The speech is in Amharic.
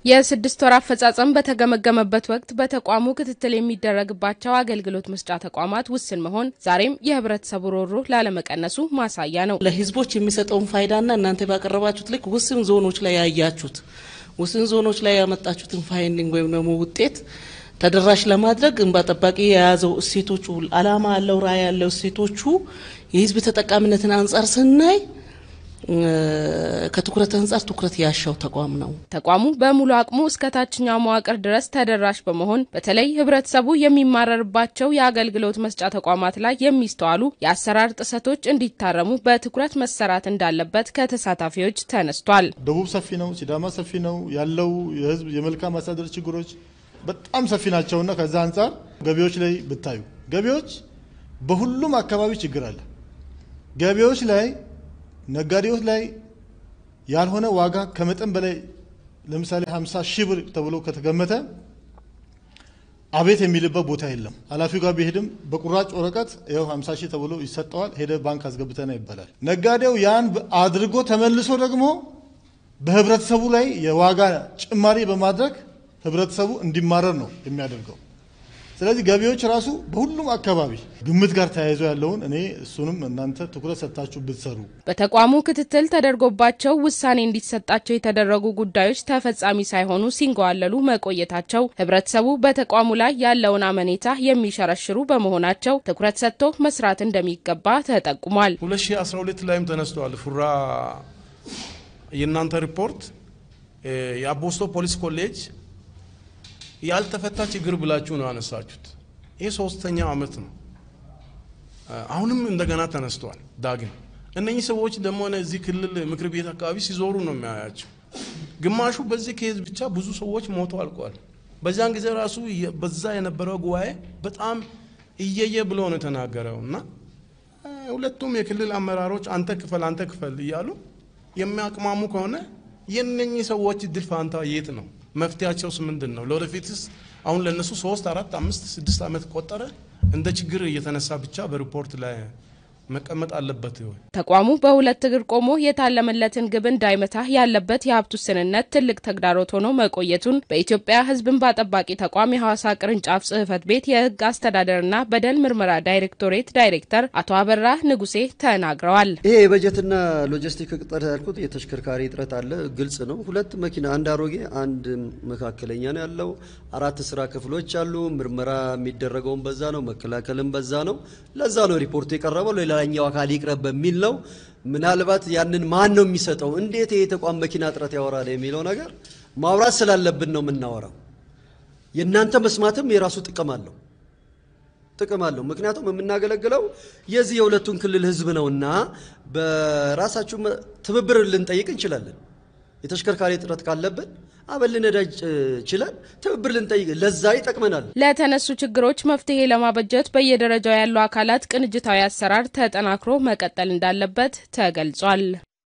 የስድስት ወር አፈጻጸም በተገመገመበት ወቅት በተቋሙ ክትትል የሚደረግባቸው አገልግሎት መስጫ ተቋማት ውስን መሆን ዛሬም የህብረተሰቡ ሮሮ ላለመቀነሱ ማሳያ ነው። ለህዝቦች የሚሰጠውን ፋይዳና እናንተ ባቀረባችሁት ልክ ውስን ዞኖች ላይ ያያችሁት ውስን ዞኖች ላይ ያመጣችሁትን ፋይንዲንግ ወይም ደግሞ ውጤት ተደራሽ ለማድረግ እንባ ጠባቂ የያዘው እሴቶቹ አላማ ያለው ራዕይ ያለው እሴቶቹ የህዝብ ተጠቃሚነትን አንጻር ስናይ ከትኩረት አንጻር ትኩረት ያሻው ተቋም ነው። ተቋሙ በሙሉ አቅሙ እስከ ታችኛው መዋቅር ድረስ ተደራሽ በመሆን በተለይ ህብረተሰቡ የሚማረርባቸው የአገልግሎት መስጫ ተቋማት ላይ የሚስተዋሉ የአሰራር ጥሰቶች እንዲታረሙ በትኩረት መሰራት እንዳለበት ከተሳታፊዎች ተነስቷል። ደቡብ ሰፊ ነው፣ ሲዳማ ሰፊ ነው ያለው የህዝብ የመልካም አስተዳደር ችግሮች በጣም ሰፊ ናቸውና ከዛ አንጻር ገቢዎች ላይ ብታዩ ገቢዎች በሁሉም አካባቢ ችግር አለ። ገቢዎች ላይ ነጋዴዎች ላይ ያልሆነ ዋጋ ከመጠን በላይ ለምሳሌ 50 ሺህ ብር ተብሎ ከተገመተ አቤት የሚልበት ቦታ የለም። ኃላፊው ጋር ቢሄድም በቁራጭ ወረቀት ይኸው 50 ሺህ ተብሎ ይሰጠዋል። ሄደ ባንክ አስገብተና ይባላል። ነጋዴው ያን አድርጎ ተመልሶ ደግሞ በህብረተሰቡ ላይ የዋጋ ጭማሪ በማድረግ ህብረተሰቡ እንዲማረር ነው የሚያደርገው። ስለዚህ ገቢዎች ራሱ በሁሉም አካባቢ ግምት ጋር ተያይዞ ያለውን እኔ እሱንም እናንተ ትኩረት ሰጥታችሁ ብትሰሩ። በተቋሙ ክትትል ተደርጎባቸው ውሳኔ እንዲሰጣቸው የተደረጉ ጉዳዮች ተፈጻሚ ሳይሆኑ ሲንገዋለሉ መቆየታቸው ህብረተሰቡ በተቋሙ ላይ ያለውን አመኔታ የሚሸረሽሩ በመሆናቸው ትኩረት ሰጥቶ መስራት እንደሚገባ ተጠቁሟል። 2012 ላይም ተነስተዋል። ፉራ የእናንተ ሪፖርት የአቦስቶ ፖሊስ ኮሌጅ ያልተፈታ ችግር ብላችሁ ነው ያነሳችሁት። ይህ ሶስተኛው አመት ነው። አሁንም እንደገና ተነስተዋል ዳግም። እነኚህ ሰዎች ደግሞ እዚህ ክልል ምክር ቤት አካባቢ ሲዞሩ ነው የሚያያቸው። ግማሹ በዚህ ኬዝ ብቻ ብዙ ሰዎች ሞቶ አልቀዋል። በዚያን ጊዜ ራሱ በዛ የነበረው ጉባኤ በጣም እየየ ብሎ ነው የተናገረው እና ሁለቱም የክልል አመራሮች አንተ ክፈል አንተ ክፈል እያሉ የሚያቅማሙ ከሆነ የነኚህ ሰዎች ድል ፋንታ የት ነው? መፍትያቸውስ ምንድን ነው? ለወደፊትስ አሁን ለነሱ ሶስት አራት አምስት ስድስት ዓመት ቆጠረ እንደ ችግር እየተነሳ ብቻ በሪፖርት ላይ መቀመጥ አለበት። ተቋሙ በሁለት እግር ቆሞ የታለመለትን ግብ እንዳይመታ ያለበት የሀብት ውስንነት ትልቅ ተግዳሮት ሆኖ መቆየቱን በኢትዮጵያ ሕዝብ እንባ ጠባቂ ተቋም የሐዋሳ ቅርንጫፍ ጽሕፈት ቤት የሕግ አስተዳደርና በደል ምርመራ ዳይሬክቶሬት ዳይሬክተር አቶ አበራ ንጉሴ ተናግረዋል። ይሄ የበጀትና ሎጂስቲክ እጥረት ያልኩት የተሽከርካሪ እጥረት አለ፣ ግልጽ ነው። ሁለት መኪና፣ አንድ አሮጌ፣ አንድ መካከለኛ ነው ያለው። አራት ስራ ክፍሎች አሉ። ምርመራ የሚደረገውን በዛ ነው፣ መከላከልም በዛ ነው። ለዛ ነው ሪፖርቱ የቀረበው ሌላኛው አካል ይቅረብ በሚል ነው። ምናልባት ያንን ማን ነው የሚሰጠው፣ እንዴት ይሄ ተቋም መኪና እጥረት ያወራል የሚለው ነገር ማውራት ስላለብን ነው የምናወራው። የእናንተ መስማትም የራሱ ጥቅም አለው ጥቅም አለው። ምክንያቱም የምናገለግለው የዚህ የሁለቱን ክልል ህዝብ ነውና በራሳችሁ ትብብር ልንጠይቅ እንችላለን። የተሽከርካሪ እጥረት ካለብን አበል ነዳጅ ችለን ትብብር ልንጠይቅ ለዛ ይጠቅመናል። ለተነሱ ችግሮች መፍትሄ ለማበጀት በየደረጃው ያሉ አካላት ቅንጅታዊ አሰራር ተጠናክሮ መቀጠል እንዳለበት ተገልጿል።